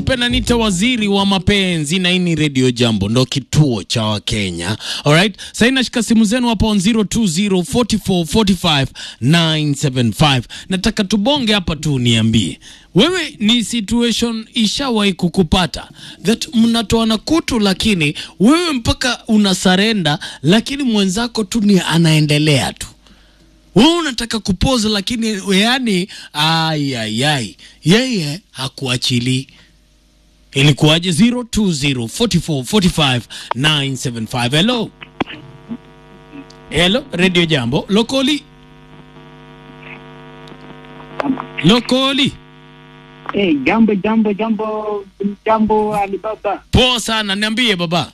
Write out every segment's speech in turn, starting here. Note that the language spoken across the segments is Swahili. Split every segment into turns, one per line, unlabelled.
ukipenda nita waziri wa mapenzi na hii ni Radio Jambo, ndo kituo cha Wakenya. Alright, sasa nashika simu zenu hapa on 0204445975. Nataka tubonge hapa tu, niambie wewe, ni situation ishawahi kukupata that mnatoana kutu, lakini wewe mpaka una sarenda, lakini mwenzako tu ni anaendelea tu wewe unataka kupoza lakini yani, ayayay, yeye hakuachili. Ilikuwaje? 0204445975. Hello, hello, Radio Jambo lokoli, lokoli.
Hey, jambo jambo jambo jambo Alibaba.
Poa sana, niambie baba.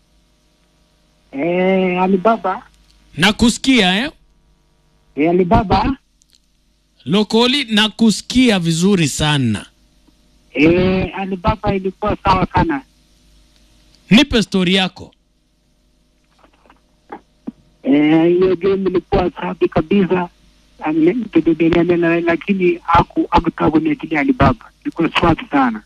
Eh, Alibaba.
Nakusikia eh?
Eh, Alibaba.
Lokoli, nakusikia vizuri sana.
Eh, Alibaba ilikuwa sawa sana.
Nipe stori yako.
Eh, hiyo game ilikuwa safi kabisa. Ame- kidedeliana, lakini haku hakutaka kuniachilia Alibaba. Ilikuwa safi sana.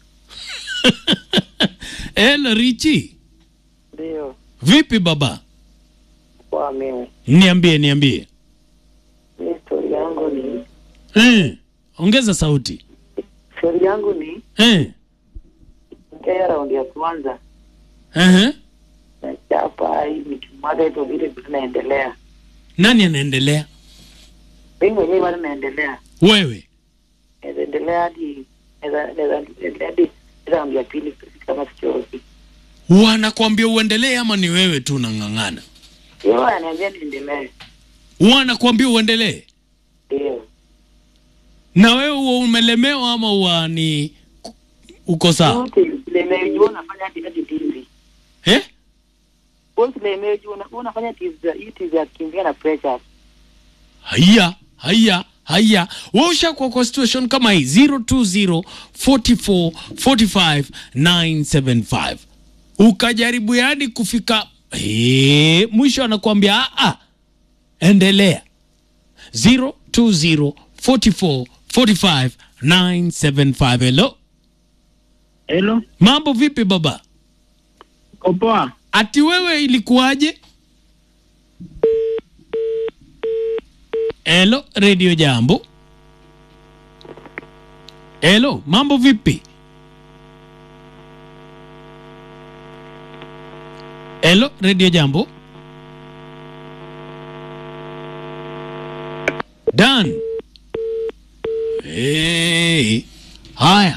Hello Richi,
Ndio,
vipi baba?
kwa mimi
Niambie, niambie.
mi stori yangu ni
Eh, ongeza sauti.
stori yangu ni
Eh,
mkea raundi ya kwanza
ehe.
nachapa hii nikimwaga hivyo vile vitu naendelea
Nani anaendelea?
mi mwenyewe bado naendelea
Wewe.
naendelea hadi naeza- naeza endelea hadi raundi ya pili kama sichoki
Wanakwambia uendelee ama ni wewe tu unang'ang'ana?
yo ananiambia niendelee
Wanakwambia uendelee
ndio
na wewe huwa umelemewa ama huwa ni uko sawa?
lemejua unafanya hadi hadi tizi
Eh?
lemejua unafanya tizi za- hii tizi ya kimbia na pressure
Haya, haya, haya. Wewe ushakuwa kwa situation kama hii 020 44 45 975. Ukajaribu yani kufika eh, mwisho anakuambia a a endelea 020 44 45 975. Hello.
Hello,
Mambo vipi baba?
Kopoa.
Ati wewe ilikuwaje? Hello, Radio Jambo. Hello, mambo vipi? Hello, Radio Jambo. Dan. Hey. Haya.